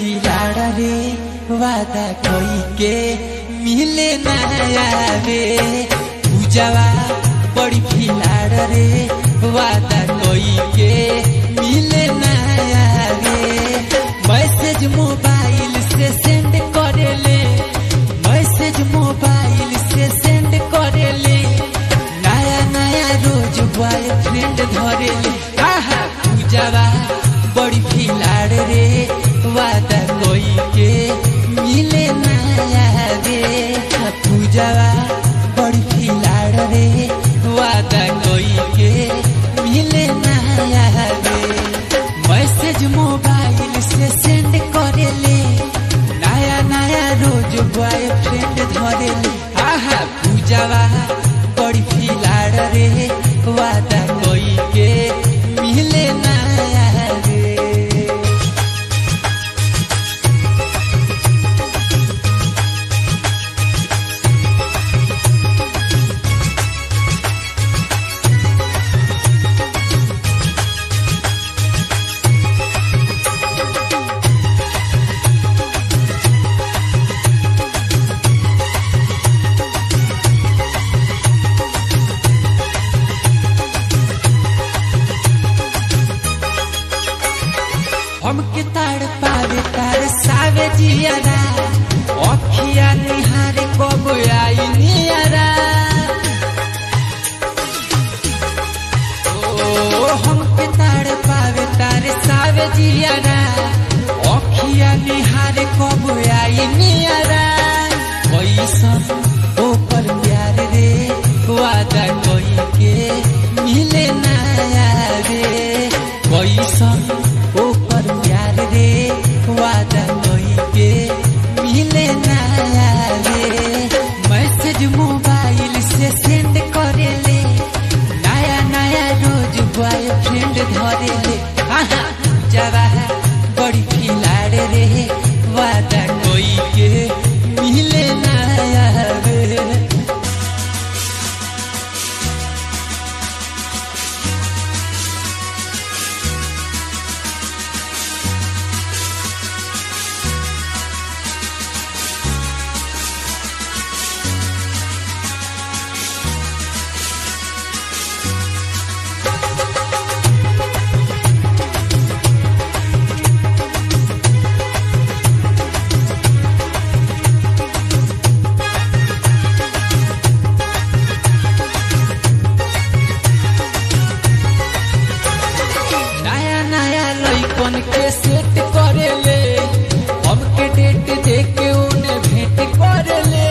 खिलाड़ रे वादा कोई के मिले नया रे पूजावा बड़ी खिलाड़ रे वादा कोई के मिले नया रे मैसेज मोबाइल से सेंड करेले मैसेज मोबाइल से सेंड करेले नया नया रोज बॉयफ्रेंड धरेले आहा पूजावा बड़ी खिलाड़ रे वादा कोई के मिले नया रे पूजावा बड़ी खिलाड़ रे वादा कोई के मिले नया रे मैसेज मोबाइल से सेंड करेले नया नया रोज बॉयफ्रेंड धरेले आहा पूजावा बड़ी खिलाड़ रे वादा कोई के मिले नया रे हमके ताड़ पावे तार सावे जियारा अखिया निहारे कब आई नियारा ओ हमके ताड़ पावे तार सावे जियारा अखिया निहारे कब आई नियारा कैसन ओपर प्यार रे वादा कोई के मिले नया रे कैसन ओपर प्यार रे वादा कोई के मिले नया रे मैसेज मोबाइल से सेंड करेले नया नया रोज बॉयफ्रेंड धरेले आहा जवा बड़ी खिलाड़ रे वादा कोई के मिले नया रे नया नया लइकन के सेट करेले हमके डेट दे के उन्हें भेंट करेले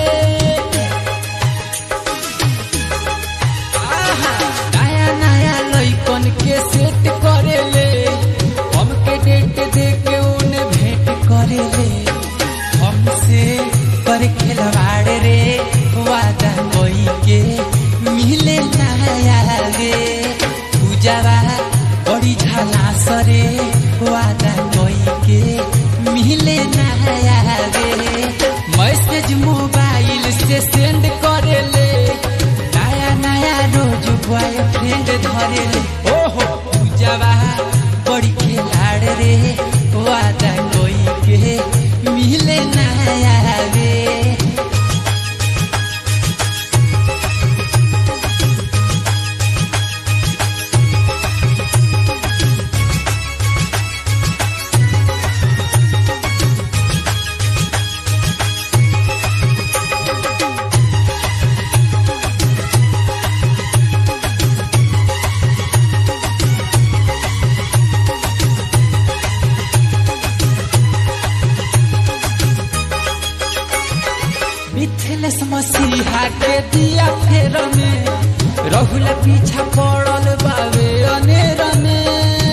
आहा, नया नया लइकन के सेट करेले हमके डेट दे के उन्हें भेंट करेले हमसे पर खिलवाड़ रे वादा कोई के मिले नया रे पूजावा बड़ी झाला सरे वादा कोई के मिले नया रे मैसेज मोबाइल से सेंड करेले नया नया रोज बॉयफ्रेंड धरेले ओहो पूजावा बड़ी खिलाड़ रे वादा कोई के मिले नया रे मिथिलेश मसीहा के दिया फेर में रहुल पीछा पड़ल बावे अनेर में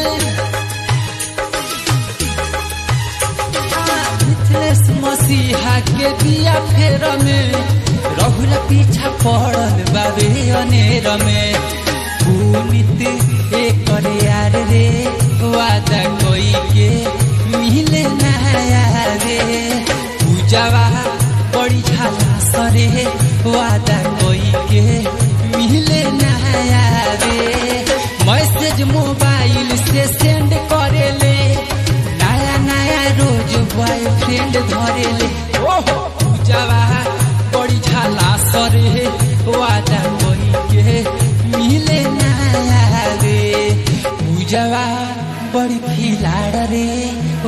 आ, मिथिलेश मसीहा के दिया फेर में रहुल पीछा पड़ल बावे अनेर में पुनित एकर यार रे वादा कोई के मिले नया रे पूजावा बड़ी झाला सरे वादा कोई के मिले नया रे मैसेज मोबाइल से सेंड करेले नया नया रोज बॉय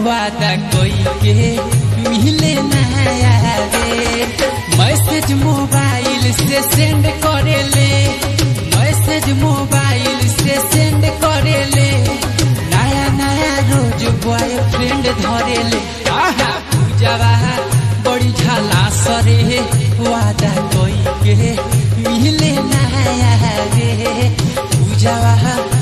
वादा कोई के मिले नया रे मैसेज मोबाइल से सेंड करेले मैसेज मोबाइल से सेंड करेले नया नया रोज बॉयफ्रेंड धरेले आहा पूजावा बड़ी झाला सरे वादा कोई के मिले नया रे पूजावा